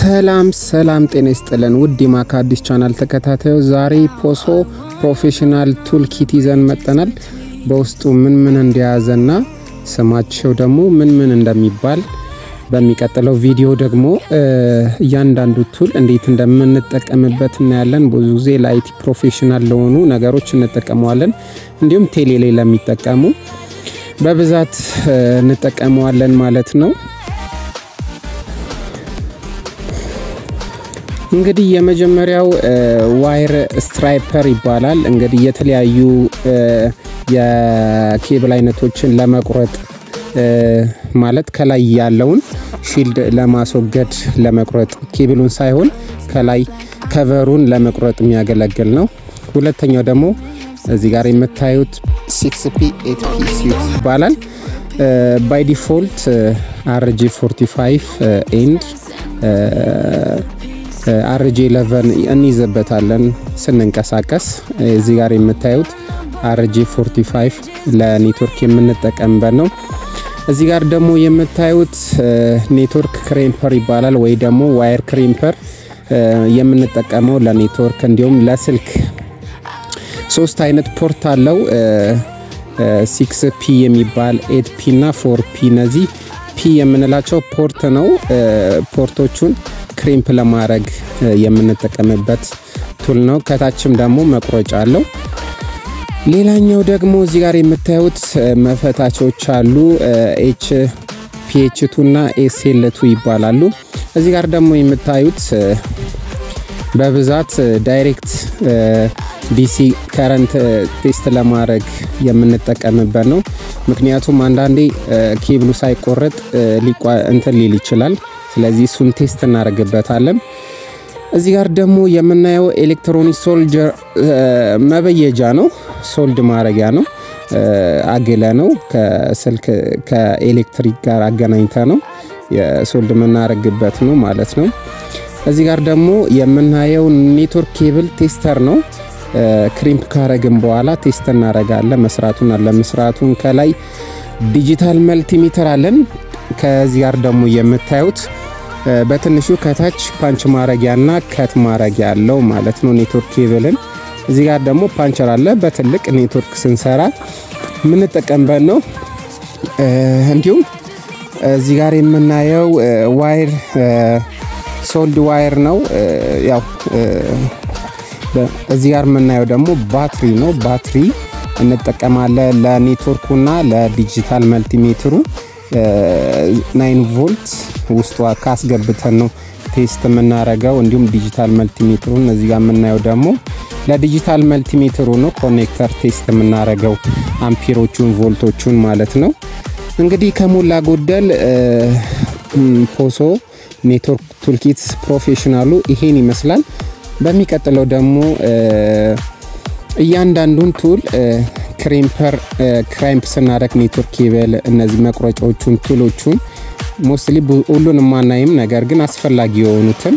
ሰላም ሰላም፣ ጤና ይስጥልን ውድ የማካ አዲስ ቻናል ተከታታዮች፣ ዛሬ ፖሶ ፕሮፌሽናል ቱል ኪት ይዘን መጠናል። በውስጡ ምን ምን እንደያዘና ስማቸው ደግሞ ምን ምን እንደሚባል በሚቀጥለው ቪዲዮ ደግሞ እያንዳንዱ ቱል እንዴት እንደምንጠቀምበት እናያለን። ብዙ ጊዜ ለአይቲ ፕሮፌሽናል ለሆኑ ነገሮች እንጠቀመዋለን። እንዲሁም ቴሌ ላይ ለሚጠቀሙ በብዛት እንጠቀመዋለን ማለት ነው። እንግዲህ የመጀመሪያው ዋይር ስትራይፐር ይባላል። እንግዲህ የተለያዩ የኬብል አይነቶችን ለመቁረጥ ማለት ከላይ ያለውን ሺልድ ለማስወገድ ለመቁረጥ ኬብሉን ሳይሆን ከላይ ከቨሩን ለመቁረጥ የሚያገለግል ነው። ሁለተኛው ደግሞ እዚህ ጋር የምታዩት ሲክስ ፒ ኤት ፒ ስዊት ይባላል። ባይ ዲፎልት አርጂ 45 ኤንድ አርጂ 11 እንይዘበታለን ስንንቀሳቀስ። እዚህ ጋር የምታዩት አርጂ 45 ለኔትወርክ የምንጠቀምበት ነው። እዚህ ጋር ደግሞ የምታዩት ኔትወርክ ክሬምፐር ይባላል ወይ ደግሞ ዋየር ክሬምፐር የምንጠቀመው ለኔትወርክ እንዲሁም ለስልክ ሶስት አይነት ፖርት አለው። ሲክስ ፒ የሚባል ኤት ፒ እና ፎር ፒ እነዚህ ፒ የምንላቸው ፖርት ነው። ፖርቶቹን ክሬምፕ ለማድረግ የምንጠቀምበት ቱል ነው። ከታችም ደግሞ መቁረጫ አለው። ሌላኛው ደግሞ እዚህ ጋር የምታዩት መፈታቾች አሉ። ኤች ፒኤች ቱ እና ኤስኤል ቱ ይባላሉ። እዚህ ጋር ደግሞ የምታዩት በብዛት ዳይሬክት ዲሲ ከረንት ቴስት ለማድረግ የምንጠቀምበት ነው። ምክንያቱም አንዳንዴ ኬብሉ ሳይቆረጥ እንትን ሊል ይችላል። ስለዚህ እሱን ቴስት እናደርግበታለን። እዚህ ጋር ደግሞ የምናየው ኤሌክትሮኒክ ሶልጀር መበየጃ ነው። ሶልድ ማድረጊያ ነው። አግለ ነው ከስልክ ከኤሌክትሪክ ጋር አገናኝተ ነው የሶልድ የምናደርግበት ነው ማለት ነው። እዚህ ጋር ደግሞ የምናየው ኔትወርክ ኬብል ቴስተር ነው። ክሪምፕ ካረግን በኋላ ቴስት እናደርጋለን መስራቱን አለመስራቱን። ከላይ ዲጂታል መልቲሜትር አለን። ከዚህ ጋር ደግሞ የምታዩት በትንሹ ከታች ፓንች ማረጊያና ከት ማረጊያ አለው ማለት ነው ኔትወርክ ኬብልን። እዚህ ጋር ደግሞ ፓንቸር አለ። በትልቅ ኔትወርክ ስንሰራ የምንጠቀምበት ነው። እንዲሁም እዚህ ጋር የምናየው ዋይር ሶልድ ዋይር ነው። ያው እዚህ ጋር የምናየው ደግሞ ባትሪ ነው። ባትሪ እንጠቀማለን ለኔትወርኩና ለዲጂታል መልቲሜትሩ ናይን ቮልት ውስጧ ካስገብተን ነው ቴስት የምናረገው። እንዲሁም ዲጂታል መልቲሜትሩን እዚህ ጋር የምናየው ደግሞ ለዲጂታል መልቲሜትሩ ነው ኮኔክተር ቴስት የምናረገው አምፒሮቹን ቮልቶቹን ማለት ነው። እንግዲህ ከሞላ ጎደል ፖሶ ኔትወርክ ቱልኪት ፕሮፌሽናሉ ይሄን ይመስላል። በሚቀጥለው ደግሞ እያንዳንዱን ቱል ክሬምፐር ክራምፕ ስናደረግ ኔትወርክ ኬብል እነዚህ መቁረጫዎቹን ቱሎቹን ሞስትሊ ሁሉንም ማናይም፣ ነገር ግን አስፈላጊ የሆኑትን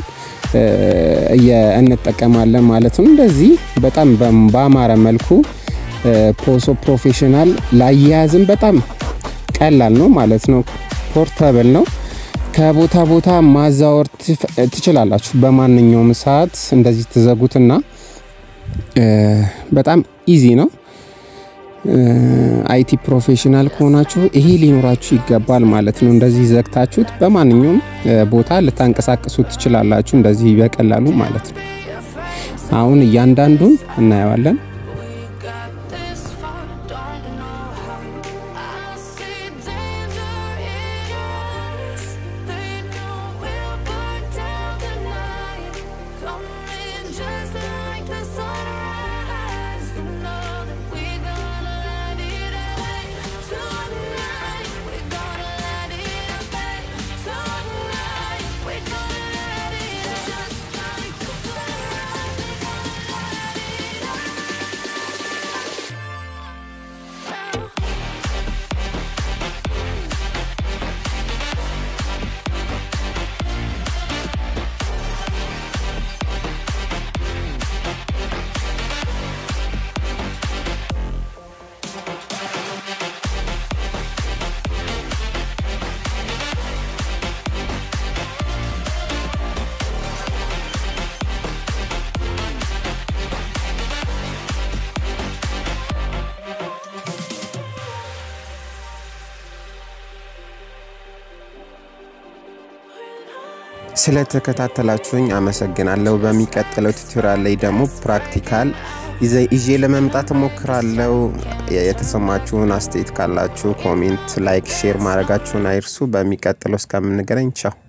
እንጠቀማለን ማለት ነው። እንደዚህ በጣም በአማረ መልኩ ፖሶ ፕሮፌሽናል ላያያዝም በጣም ቀላል ነው ማለት ነው። ፖርተብል ነው። ከቦታ ቦታ ማዛወር ትችላላችሁ። በማንኛውም ሰዓት እንደዚህ ትዘጉትና በጣም ኢዚ ነው። አይቲ ፕሮፌሽናል ከሆናችሁ ይሄ ሊኖራችሁ ይገባል ማለት ነው። እንደዚህ ዘግታችሁት በማንኛውም ቦታ ልታንቀሳቅሱት ትችላላችሁ፣ እንደዚህ በቀላሉ ማለት ነው። አሁን እያንዳንዱን እናየዋለን። ስለተከታተላችሁኝ አመሰግናለሁ። በሚቀጥለው ቱቶሪያል ላይ ደግሞ ፕራክቲካል ይዤ ለመምጣት እሞክራለሁ። የተሰማችሁን አስተያየት ካላችሁ ኮሜንት፣ ላይክ፣ ሼር ማድረጋችሁን አይርሱ። በሚቀጥለው እስከምንገናኝ ቻው።